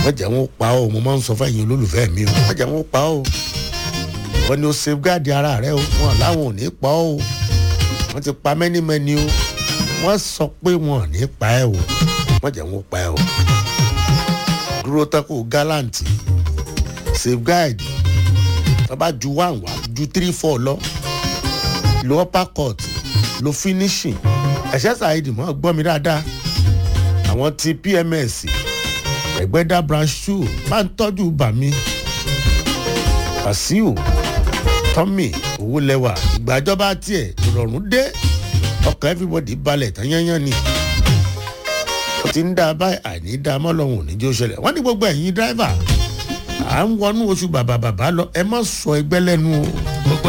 wọ́n jẹ́ wọn pa ọ́ mo máa ń sọ fẹ́yìn olólùfẹ́ mi o wọ́n jẹ́ wọn pa ọ́ wọ́n ní o safeguard ara rẹ o wọn làwọn ò ní pa ọ́ o wọ́n ti pa mẹ́nimẹ́ni o wọ́n sọ pé wọn ò ní pa ẹ́ o wọ́n jẹ́ wọn pa ẹ́ o dúró tán kó gallant safeguard tó bá ju one wá ju three four lọ lo upper court lo finishing ẹ̀ṣẹ́ ṣàìdì mọ́ gbọ́ mi dáadáa àwọn ti pms ẹgbẹ́dá branch two máa ń tọ́jú bàmí wàsíù tọ́mì owó lẹ́wà ìgbàjọba tiẹ̀ ìrọ̀rùn dé ọkàn everybody balẹ̀ tán yányán ni ó ti ń dá a báyìí àìní dá a mọ́ lọ́hùn òní jẹ́ ó ṣẹlẹ̀ wọ́n ní gbogbo ẹ̀yin dráìvà à ń wọnú oṣù bàbà bàbá lọ ẹ má sọ ẹgbẹ́ lẹ́nu o.